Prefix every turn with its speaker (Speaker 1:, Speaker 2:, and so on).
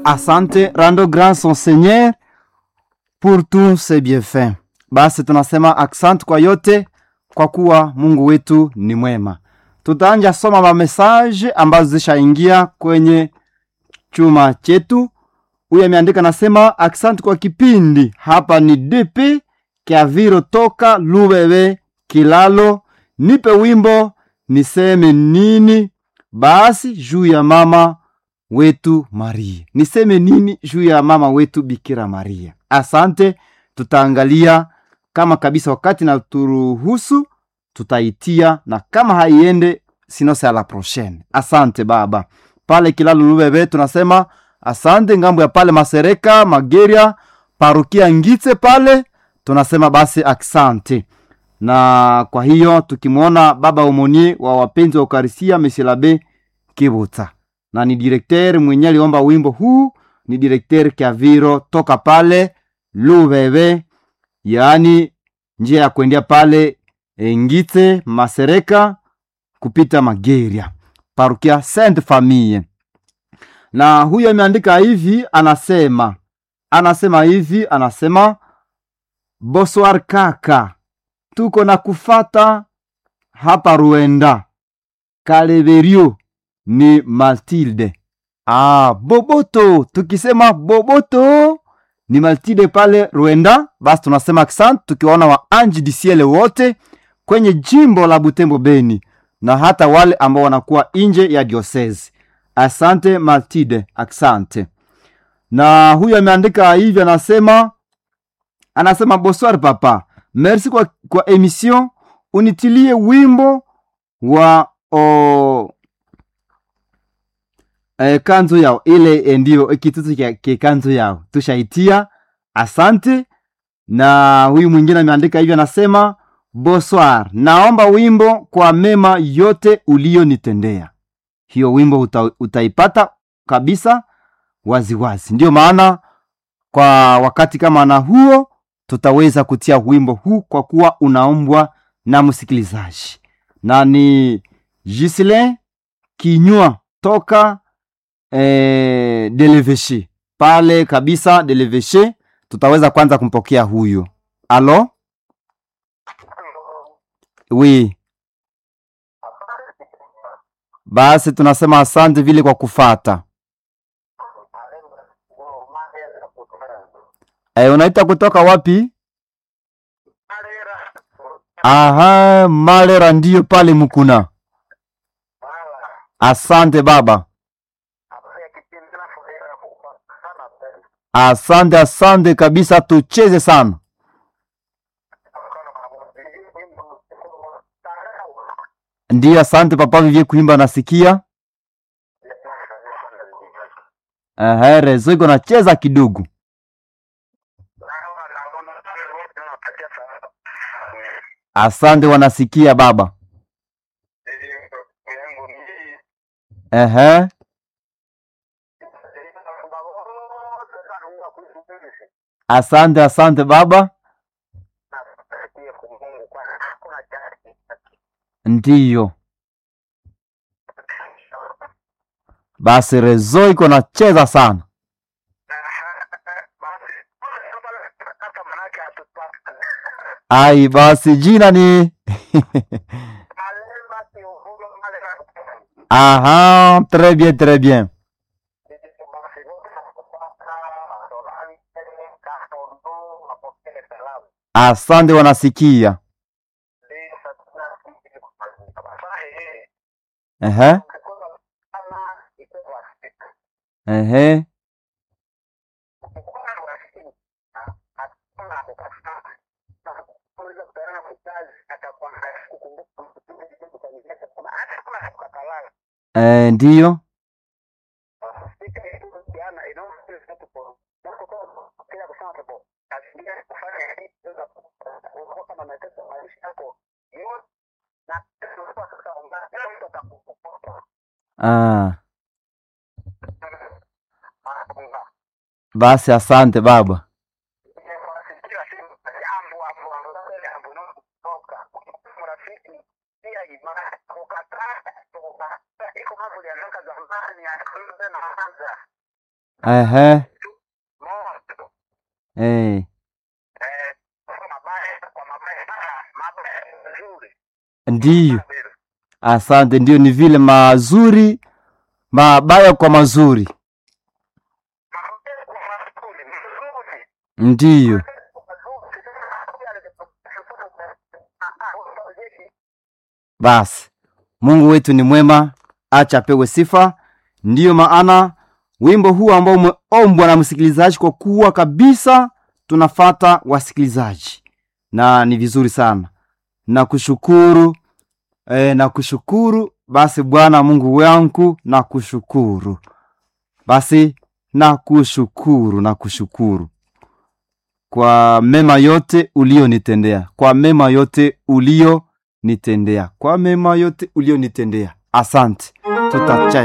Speaker 1: Asante, rando grâce son Seigneur pour tous ses bienfaits. Basi tunasema asante kwa yote, kwa kuwa Mungu wetu ni mwema. Tutaanja soma mamesaje ambazo zishaingia kwenye chuma chetu. Huyu ameandika nasema, asante kwa kipindi. Hapa ni DP Kiaviro toka Lubebe Kilalo. Nipe wimbo niseme nini basi juu ya mama wetu Maria. Niseme nini juu ya mama wetu Bikira Maria? Asante, tutaangalia kama kabisa wakati na turuhusu tutaitia, na kama haiende sinose la prochaine. Asante baba. Pale Kilalo Lubebe tunasema asante. Ngambo ya pale Masereka Mageria, parukia Ngitse pale tunasema basi asante na kwa hiyo tukimwona baba omonie wa wapenzi wa Ukarisia Mesilabe Kibuta, na ni direkter mwenye aliomba wimbo huu, ni direkter Kiaviro toka pale Lubebe, yaani njia ya kuendea pale Ngite Masereka kupita Mageria, parukia Sainte Famille. Na huyo ameandika hivi, anasema anasema hivi, anasema bonsoir kaka tuko na kufata hapa Ruenda Kaleverio ni Matilde. Ah, Boboto, tukisema Boboto ni Matilde pale Ruenda, basi tunasema asante, tukiwaona wa anji disiele wote kwenye jimbo la Butembo Beni na hata wale ambao wanakuwa nje ya diocese. Asante Matilde, asante. Na huyu ameandika hivi, anasema anasema bonsoir papa Merci kwa, kwa emission unitilie wimbo wa o, e, kanzo yao ile ndio kitutu ke kanzo yao tushaitia. Asante. Na huyu mwingine ameandika hivyo, anasema bonsoir, naomba wimbo kwa mema yote ulionitendea. Hiyo wimbo uta, utaipata kabisa waziwazi. Ndio maana kwa wakati kama na huo tutaweza kutia wimbo huu kwa kuwa unaombwa na msikilizaji, na ni Gislin Kinywa toka eh, Deleveshe pale kabisa Deleveshe. Tutaweza kwanza kumpokea huyo. Alo, wi basi tunasema asante vile kwa kufata. Eh, unaita kutoka wapi? Aha, Malera ndiyo pale Mukuna. Asante baba. Asante, asante kabisa, tucheze sana. Ndiyo, asante papa vivye kuimba nasikia. Ehe, rezo iko nacheza kidogo. Asante, wanasikia baba. Ehe. Asante, asante baba. Ndiyo. Basi rezo iko nacheza sana. Ai, basi jina ni Aha, très bien, très bien. Asante, wanasikia. Ehe. Ehe. Eh, ndiyo. Ah. Basi asante baba. ehe,
Speaker 2: moto
Speaker 1: eh,
Speaker 2: eh, kwa mabaya kwa mabaya sana mabaya nzuri
Speaker 1: ndiyo.
Speaker 2: Kabisa.
Speaker 1: Asante, ndio ni vile mazuri mabaya kwa mazuri,
Speaker 2: Mabaya kwa mazuri mzuri
Speaker 1: ndiyo. Basi Mungu wetu ni mwema, acha apewe sifa. Ndiyo maana wimbo huu ambao umeombwa na msikilizaji, kwa kuwa kabisa tunafata wasikilizaji, na ni vizuri sana. Nakushukuru e, nakushukuru basi Bwana Mungu wangu, nakushukuru basi, nakushukuru, nakushukuru kwa mema yote ulionitendea, kwa mema yote ulionitendea, kwa mema yote ulionitendea. Asante, tutacha